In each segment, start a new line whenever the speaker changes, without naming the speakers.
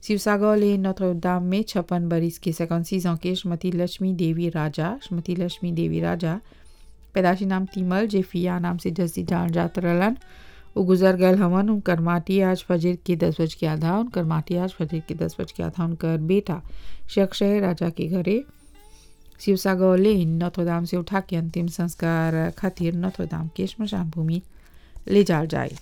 शिवसागर ले नोत्र दाम में छप्पन बरिस के सेकंड ans के श्रीमती लक्ष्मी देवी राजा श्रीमती लक्ष्मी देवी राजा पैदाशी नाम तीमल जे फिया नाम से जस्ती जान जात रहलन वो गुजर गए हवन उनकर माटी आज फजर के दस बज के आधा उनकर माटी आज फजर के दस बज के आधा उनकर बेटा शक्षय राजा के घरे शिवसागर लेन नथोदाम से उठा के अंतिम संस्कार खातिर नथोदाम के श्मशान भूमि ले जाल जाए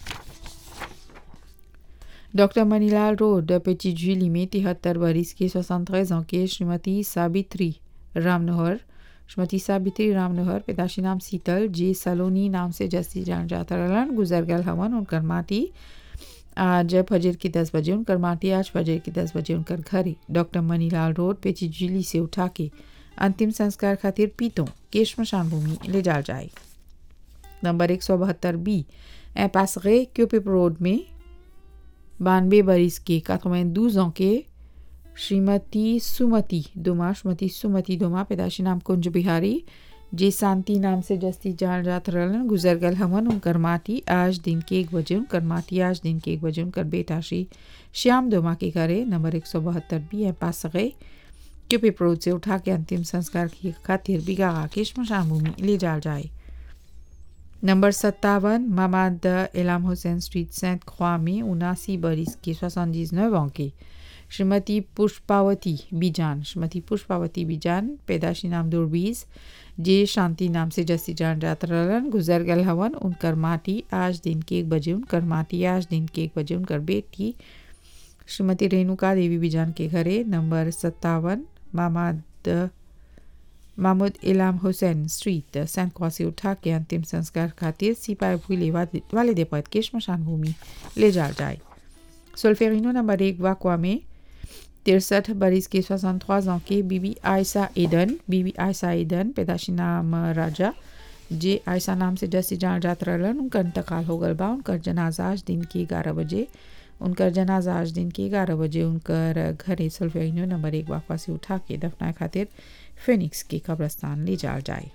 डॉक्टर मनीलाल रोड पेची झीली में तिहत्तर बरिस के सोixante ans के श्रीमती साबित्री रामनोहर श्रीमती साबित्री रामनोहर पैदाशी नाम शीतल जे सलोनी नाम से जस्ती जान जाता रहलन गुजर गल हवन उनकर माटी आज फजर की दस बजे उनकर माटी आज फजर की दस बजे उनकर घरे डॉक्टर मनीलाल रोड पेची झीली से उठा के अंतिम संस्कार खातिर पीतों के श्मशान भूमि ले जाल जाए नंबर एक सौ बहत्तर बी ए पासरे क्यूपिप रोड में बानवे बरिस के quatre-vingt-douze ans के श्रीमती सुमति दोमा श्रीमती सुमति दोमा पैदाशी नाम कुंज बिहारी जे शांति नाम से जस्ती जान जात रहलन गुजर गल हमन उनकर माटी आज दिन के एक बजे उनकर माटी आज दिन के एक बजे उनकर बेटा श्री श्याम दोमा के घरे नंबर एक सौ बहत्तर बी ए पास गए क्यूपी प्रोड से उठा के अंतिम संस्कार की खातिर बिगा के श्मशान भूमि ले जाल जाए नंबर सत्तावन मामाद एलाम हुसैन स्ट्रीट सेंट ख्वा में उनासी बरिस के soixante-dix-neuf ans के श्रीमती पुष्पावती बीजान श्रीमती पुष्पावती बीजान पैदाशी नाम दुर्बीज जे शांति नाम से जस्ती जान जात रहलन गुजर गल हवन उनकर माटी आज दिन के एक बजे उनकर माटी आज दिन के एक बजे उनकर बेटी श्रीमती रेणुका देवी बीजान के घरे नंबर सत्तावन मामाद महमूद इलाम हुसैन स्ट्रीट सैन क्रॉस से उठा के अंतिम संस्कार खातिर सिपाही भूले वाले देपत के श्मशान भूमि ले जा जाए सोल्फेरिनो नंबर एक वाकवा में तिरसठ बरिस के soixante-trois ans के बीबी आयसा एडन बीबी आयसा एडन पैदाशी नाम राजा जे आयसा नाम से जैसी जान जात रहलन उनका इंतकाल हो गल बा उनकर जनाजा आज दिन के ग्यारह बजे उनकर जनाजा आज दिन के ग्यारह बजे उनकर घरे सोल्फेरिनो नंबर एक वाकवा से उठा के दफनाए खातिर फिनिक्स के कब्रस्तान ले जाल जाए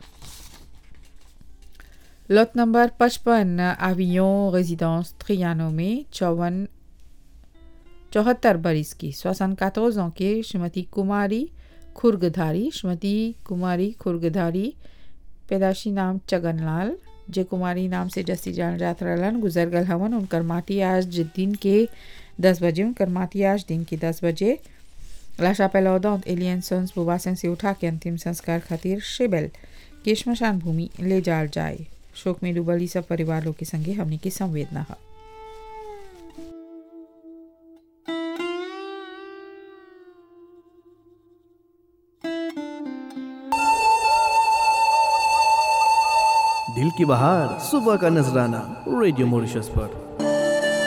लॉट नंबर पचपन आवियों रेजिडेंस त्रियानो में चौवन चौहत्तर बरिस की श्वसन कातोजों के श्रीमती कुमारी खुर्गधारी श्रीमती कुमारी खुर्गधारी पैदाशी नाम चगनलाल जे कुमारी नाम से जस्ती जान जात रहलन गुजर गल हवन उनकर माटी आज दिन के दस बजे उनकर माटी आज दिन के दस बजे लाशा पेलौदौत एलियन सन्स बुवासन से उठा के अंतिम संस्कार खातिर शेबेल के श्मशान भूमि ले जाल जाए शोक में डूबल सब परिवारों के संगे हमने की संवेदना है
दिल की बहार सुबह का नजराना रेडियो मॉरिशस पर